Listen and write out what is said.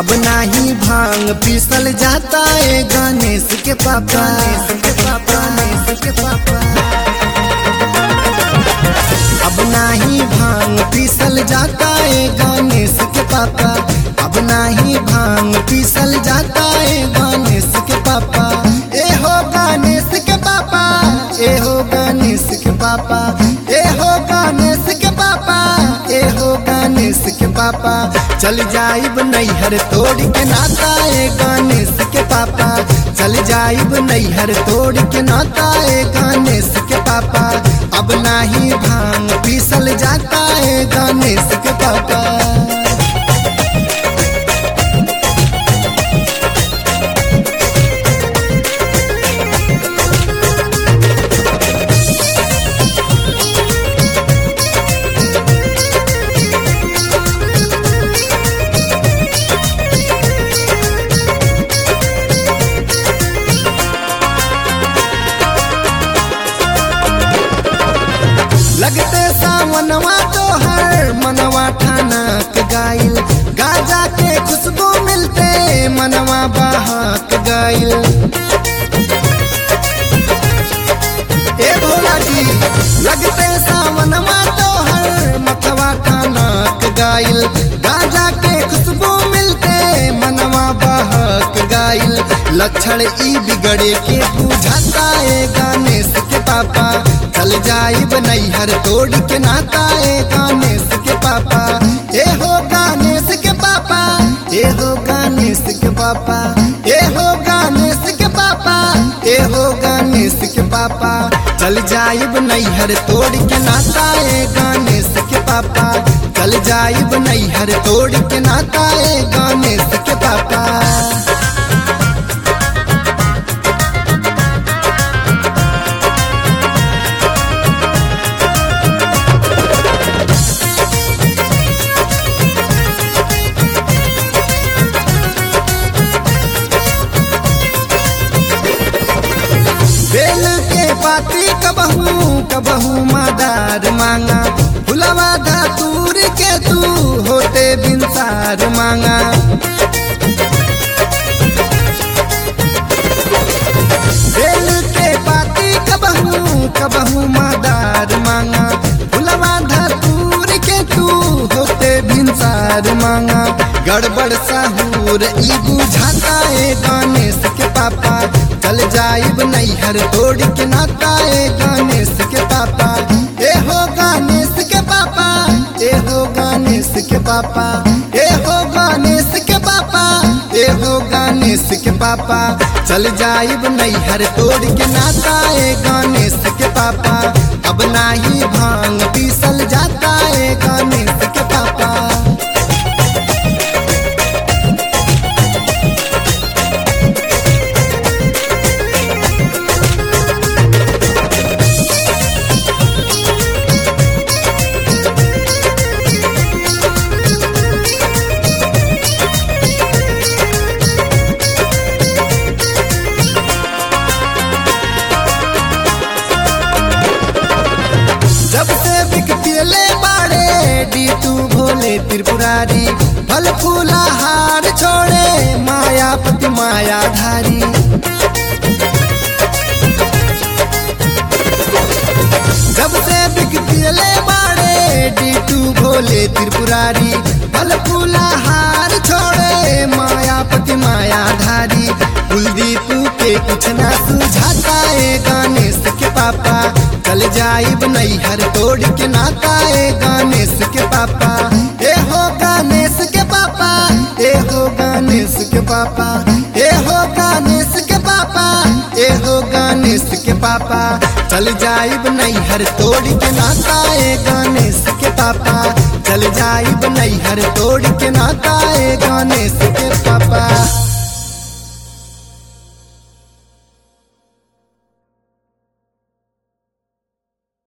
अब नाही भांग पीसल जाता है गणेश के पापा गणेश के पापा गणेश के पापा अब नाही भांग पीसल जाता है गणेश के पापा अब नाही भांग पीसल जाता है गणेश के पापा ए हो गणेश के पापा ए हो गणेश के पापा ए हो गणेश के पापा ए हो गणेश के पापा चल जाइब नैहर तोड़ के नाता ए गणेश के पापा चल जाइब नैहर तोड़ के नाता ए गणेश के पापा अब नाही भांग पीसल जाता है गणेश के पापा लगते सावनवा तो हर मनवा ठाना के गाइल गाजा के खुशबू मिलते मनवा बहाक गाइल ए भोला जी लगते सावनवा तो हर मतवा ठाना के गाइल गाजा के खुशबू मिलते मनवा बहक गाइल लक्षण ई बिगड़े के बुझाता है गणेश के पापा चल जाइब नैहर तोड़ के नाता है गणेश के पापा ए हो गणेश के पापा ए हो गणेश के पापा ए हो गणेश के पापा ए हो गणेश के पापा चल जाइब नैहर तोड़ के नाता है गणेश के पापा चल जाइब नैहर तोड़ के नाता है गणेश के पापा बेल के पाती कबहू कबहू मादार मांगा फुलवा धातूर के तू होते बिनसार मांगा बेल के पाती कबहू कबहू मादार मांगा फुलवा धातूर के तू होते बिनसार मांगा गड़बड़ साहूर ई बुझाता है गणेश के पापा चल जाइब नैहर तोड़ के नाता है गणेश के पापा ए हो गणेश के पापा ए हो गणेश के पापा ए हो गणेश के पापा ए हो गणेश के पापा चल जाइब नैहर तोड़ के नाता है गणेश के पापा अब नाही भांग पीसल जाता है गणेश के पापा जब से बिक पियले बाड़े डी तू भोले त्रिपुरारी फल फूला हार छोड़े मायापति मायाधारी जब से बिक पियले बाड़े डी तू भोले त्रिपुरारी फल फूला हार छोड़े मायापति मायाधारी कुलदीप के कुछ ना सुझाता है गणेश के पापा चल जाइब नैहर तोड़ के नाता है गणेश के पापा ए हो गणेश के पापा ए हो गणेश के पापा ए हो गणेश के पापा ए हो गणेश के पापा चल जाइब नैहर तोड़ के नाता है गणेश के पापा चल जाइब नैहर तोड़ के नाता है गणेश के पापा